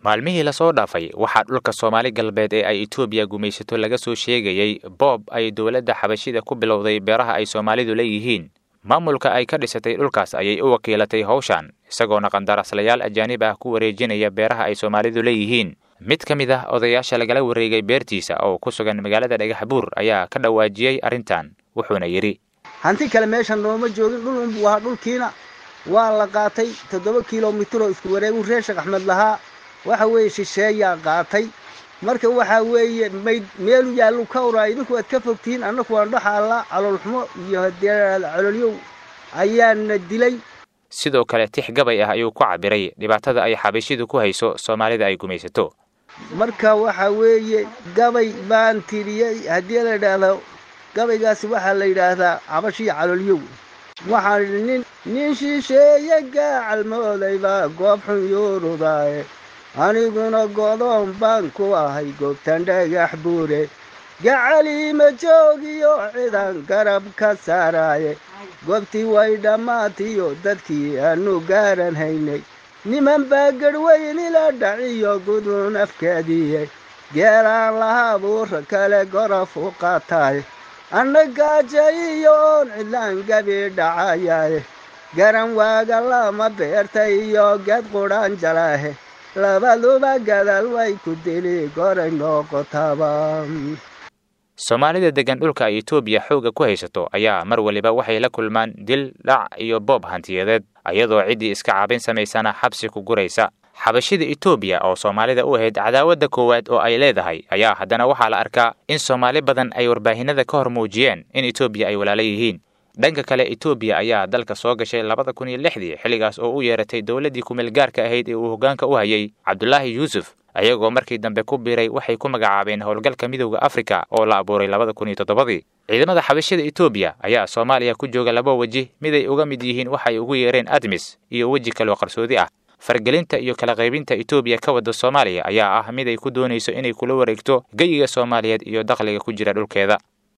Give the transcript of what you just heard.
maalmihii lasoo dhaafay waxaa dhulka soomaali galbeed ee ay etoobiya gumaysato laga soo sheegayey boob ay dowladda xabashida ku bilowday beeraha ay soomaalidu leeyihiin maamulka ay ka dhisatay dhulkaas ayay u wakiilatay howshan isagoona qandaraaslayaal ajaanib ah ku wareejinaya beeraha ay soomaalidu leeyihiin mid ka mid ah odayaasha lagala wareegay beertiisa oo ku sugan magaalada dhagaxbuur ayaa ka dhawaajiyey arrintan wuxuuna yidhi hanti kale meeshan nooma joogin dhul unbuu ahaa dhulkiina waa la qaatay toddoba kilomitir oo isku wareegu reer sheekh axmed lahaa waxa weeye shisheeyaa qaatay marka waxaa weeye mayd meelu yaallu ka uraa idinku waad ka fogtihiin annaku waan dhaxaalla caloolxumo iyo haddee caloolyow ayaana dilay sidoo kale tix gabay ah ayuu ku cabiray dhibaatada ay xabashidu ku hayso soomaalida ay gumaysato marka waxaa weeye gabay baan tiriyey haddii la yidhaahdo gabaygaasi waxaa la yidhaahdaa cabashiyo caloolyow waxaan idhi nin nin shisheeye gaacalmooday baa goob xun yuurudaaye aniguna godoon baan ku ahay goobtan dhagax buure gacaliima joogiyo cidan garab ka saaraaye goobtii way dhammaatiyo dadkii aanu gaaran haynay niman baa garhweyn ila dhaciyo gudun afkaadiye geelaan lahaa buura kale gorof u qaataaye anna gaajayiyo oon cidlaan gabi dhacayaaye garan waaga lama beerta iyo geed qudhaan jalaahe labaduba gadaal way ku dili goray noqotaba soomaalida deggan dhulka ay etoobiya xoogga ku haysato ayaa mar waliba waxay la kulmaan dil dhac iyo boob hantiyadeed ayadoo ciddii iska caabin samaysana xabsi ku guraysa xabashida etoobiya oo soomaalida u ahayd cadaawadda koowaad oo ay leedahay ayaa haddana waxaa la arkaa in soomaali badan ay warbaahinada ka hor muujiyeen in etoobiya ay walaala yihiin dhanka kale etoobiya ayaa dalka soo gashay labada kun iyo lixdii xilligaas oo u yeeratay dowladdii kumeelgaarka ahayd ee uu hoggaanka u hayay cabdulaahi yuusuf ayagoo markii dambe ku biiray waxay ku magacaabeen howlgalka midowda afrika oo la abuuray labada kun iyo toddobadii ciidamada xabashada etoobiya ayaa soomaaliya ku jooga laba weji miday uga mid yihiin waxay ugu yeereen admis iyo weji kaloo qarsoodi ah fargelinta iyo kala qaybinta etoobiya ka wadda soomaaliya ayaa ah mid ay ku doonayso inay kula wareegto geyiga soomaaliyeed iyo dakhliga ku jira dhulkeeda